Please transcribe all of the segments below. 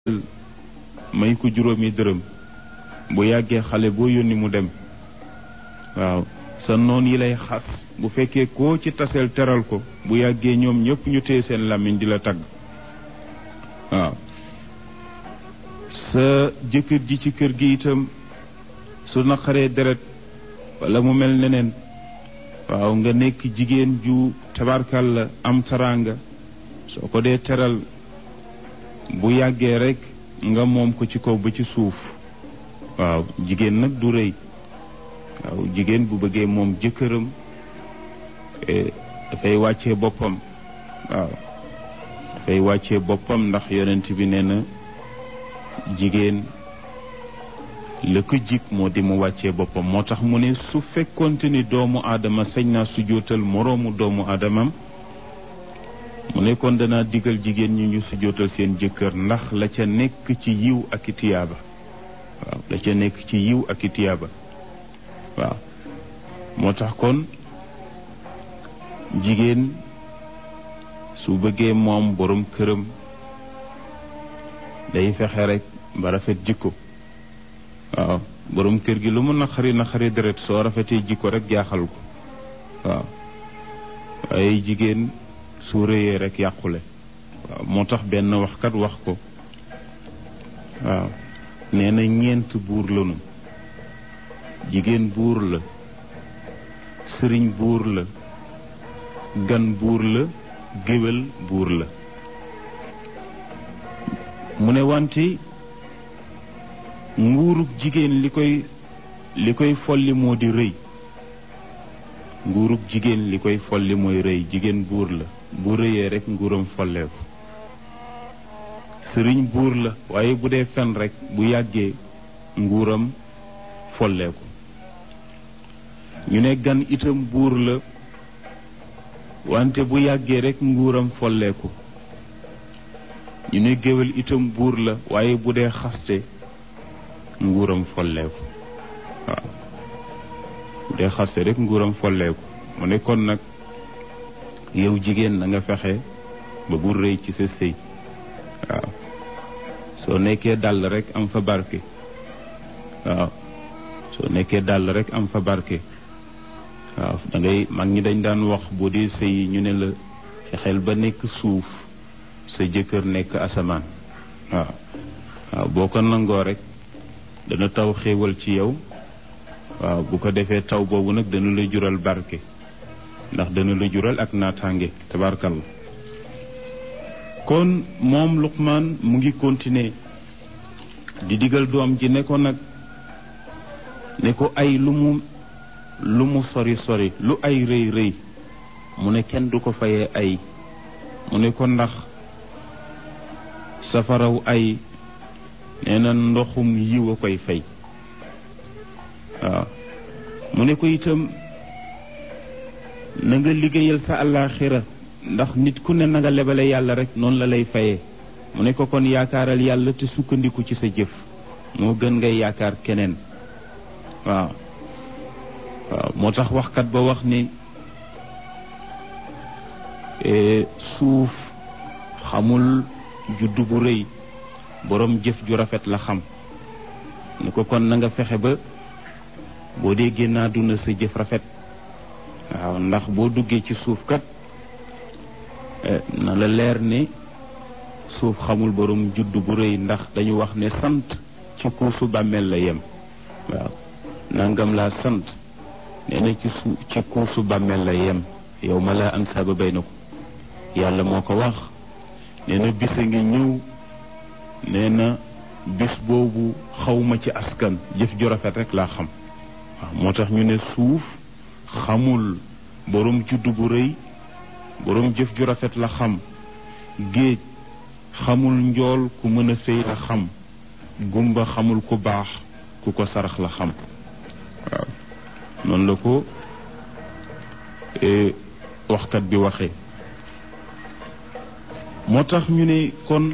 may ko juróomi dërëm bu yàggee xale boo yónni mu dem waaw sa noon yi lay xas bu fekkee koo ci taseel teral ko bu yàggee ñoom ñëpp ñu téye seen làmmiñ di la tagg waaw sa jëkkër ji ci kër gi itam su naqaree deret wala mu mel neneen waaw nga nekk jigéen ju tabarkal la am taraanga soo ko dee teral bu yàggee rek nga moom ko ci kaw ba ci suuf waaw jigéen nag du rëy waaw jigéen bu bëggee moom jëkkëram dafay wàccee boppam waaw dafay wàccee boppam ndax yonent bi nee na jigéen la ko jik moo di mu wàccee boppam moo tax mu ne su fekkonte ni doomu aadama sañ naa sujootal moroomu doomu aadamam mu ne kon danaa digal jigéen ñi ñu sujootal seen jëkkër ndax la ca nekk ci yiw ak i tiyaaba waaw la ca nekk ci yiw ak i tiyaaba waaw moo tax kon jigéen su bëggee moom borom këram day fexe rek ba rafet jikko waaw borom kër gi lu mu naqari naqari deret soo rafetee jikko rek jaaxal ko waaw waaye jigéen su rëyee rek yàqule waaw moo tax benn waxkat wax ko waaw nee na ñeent buur lanu jigéen buur la sëriñ buur la gan buur la géwél buur la mu ne wante nguurug jigéen li koy li koy folli moo di rëy nguurug jigéen li koy folli mooy rëy jigéen buur la bu rëyee rek nguuram folleeku sëriñ buur la waaye bu dee fen rek bu yàggee nguuram folleeku ñu ne gan itam buur la wante bu yàggee rek nguuram folleeku ñu ne géwél itam buur la waaye bu dee xaste nguuram folleeku waaw bu dee xaste rek nguuram folleeku mu ne kon nag yow jigéen na nga fexe ba bu rëy ci sa sëy waaw soo nekkee dàll rek am fa barke waaw soo nekkee dàll rek am fa barke waaw da ngay mag ñi dañ daan wax boo dee sëy ñu ne la fexeel ba nekk suuf sa jëkkër nekk asamaan waaw waaw boo ko nangoo rek dana taw xéewal ci yow waaw bu ko defee taw boobu nag dana la jural barke ndax dana la jural ak naataange tabarkalla kon moom Luqmaan mu ngi continuer di digal doom ji ne ko nag ne ko ay lu mu lu mu sori sori lu ay rëy rëy mu ne kenn du ko fayee ay mu ne ko ndax safaraw ay nee na ndoxum yiw a koy fay waaw mu ne ko itam na nga liggéeyal sa àllaaxira ndax nit ku ne na nga lebale yàlla rek noonu la lay fayee mu ne ko kon yaakaaral yàlla te sukkandiku ci sa jëf moo gën ngay yaakaar keneen waaw waaw moo tax waxkat ba wax ni suuf xamul juddu bu rëy boroom jëf ju rafet la xam ni ko kon na nga fexe ba boo dee génn àdduna sa jëf rafet waaw ndax boo duggee ci suuf kat na la leer ne suuf xamul boroom juddu bu rëy ndax dañu wax ne sant ci kuusu bàmmeel la yem waaw nangam laa sant nee na ci su ci kuusu bàmmeel la yem yow ma laa ansaaba bay na ko yàlla moo ko wax nee na bis a ngi ñëw nee na bis boobu xawma ci askan jëf ju rafet rek laa xam waaw moo tax ñu ne suuf xamul boroom juddu bu rëy boroom jëf ju rafet la xam géej xamul njool ku mën a fay la xam gumba xamul ku baax ku ko sarax la xam waaw noonu la ko waxkat bi waxee moo tax ñu ne kon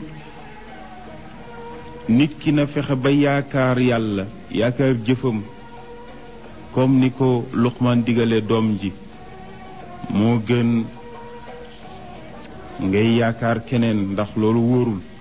nit ki na fexe ba yaakaar yàlla yaakaar jëfam comme ni ko Luqmaan digale doom ji moo gën ngay yaakaar keneen ndax loolu wóorul